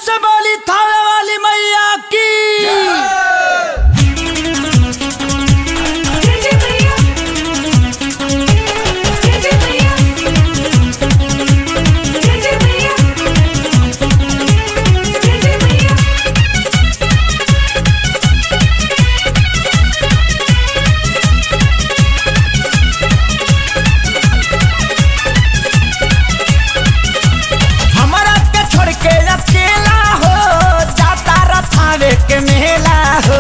से बोली थावे वाली मैया की जय जय मैया जय जय मैया जय जय मैया जय जय मैया हमारा के छोड़ के अकेला हो जाता रथावे के मेला हो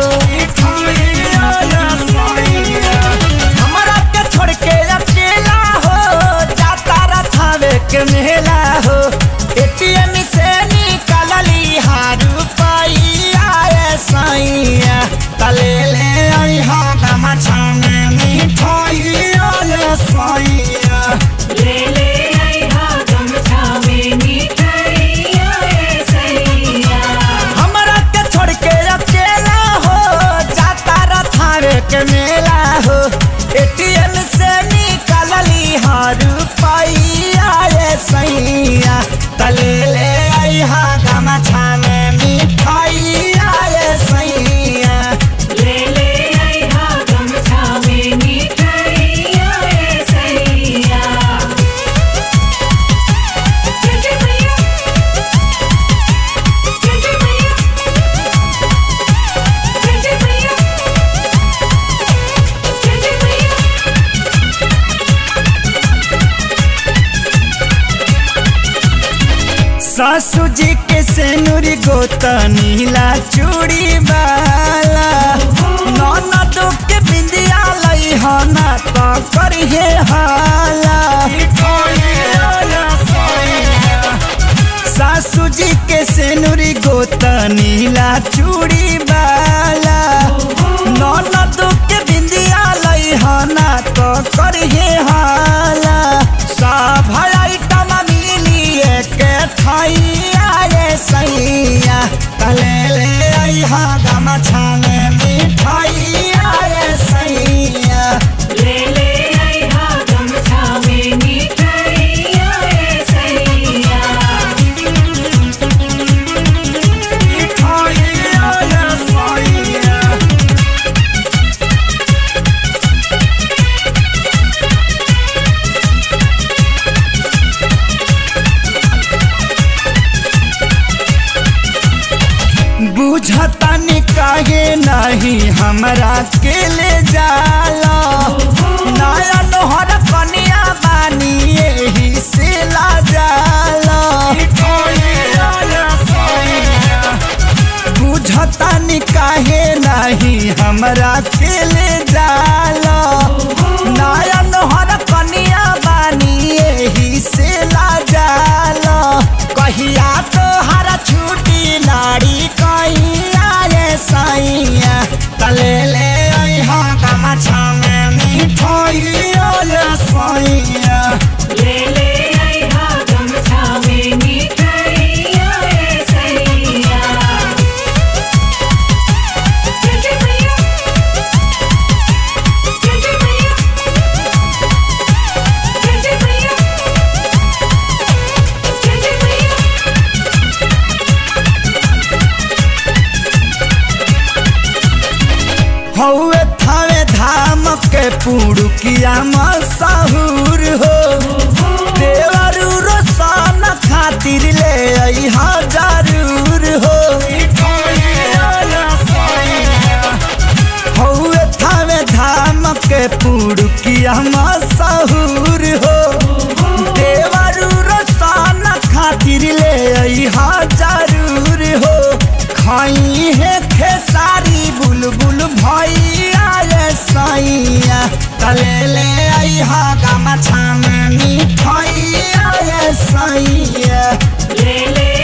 हमारा के छोड़ के अकेला हो जाता रथावे के मेला हो एटीएम से निकलली हारू पाइया ए सैया तले ले आई हा गमछा में मिठाइया ए सैया ले ले आई हा गमछा में मिठाइया ए सैया हमरा के छोड़ के अकेला हो जाता रथावे के मेला हो एटीएम से निकलली हर रुपैया रे सैया तले ले आई हा गमछा में मिठाइया रे सैया ले ले आई हा गमछा में मिठाइया ए सैया जय जय मैया जय जय मैया जय जय मैया जय जय मैया सासू जी के सेनुरी गोता नीला चूड़ी वाला ननदो के बिंदिया लई हना तो करिए हाला सासू जी के सेनुरी गोता नीला चूड़ी वाला ननदो के बिंदिया लई हना तो करिए हाला सब आइटम मिली एक थाइया रे सैया तले ले आई हा गमछा में मिठाइया रे सैया ले ले आई हा गमछा में मिठाइया ए सैया मिठाइया रे सैया बुझतानी काहे नहीं हमरा के ले जाला नया नोहर कनिया बानी यही से ला जाला बुझतानी काहे नहीं हमरा के ले जाला नया नोहर कनिया बानी यही से ला जाला कहिया तो हरा छुट्टी लाड़ी कहिया रे सैया तले ले आई हा गमछा में मिठाइया रे सैया ले ले आई हा गमछा में मिठाइया ए सैया जय जय मैया जय जय मैया जय जय मैया जय जय मैया हौवे थावे धाम के पुड़ुकिया मशहूर हो देवरू रोशन खातिर ले आई हा जरूर हो हौवे थावे धाम के पुड़ुकिया मशहूर हो देवरू रोशन खातिर ले आई हा जरूर हो खाई है खेसारी बुलबुल भैया रे सैया तले ले आई हा गमछा में मिठाइया रे सैया ले ले